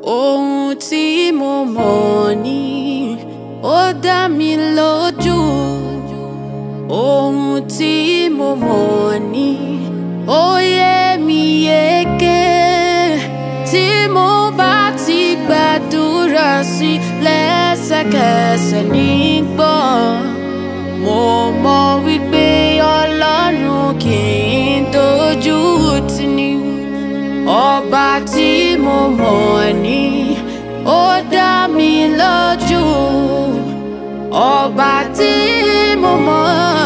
ohun tí mo mọ̀ ni ó dá mi lójú ohun tí mo mọ̀ ni ó yé mi yéké tí mo bá ti gbàdúrà sí lẹ́sẹ̀kẹsẹ̀ nígbọ́ mo mọ̀ wípé ọlọ́run kì í dojú tì ní ọba tí mo mọ̀ ni ó dá mi lójú ọba tí mo mọ̀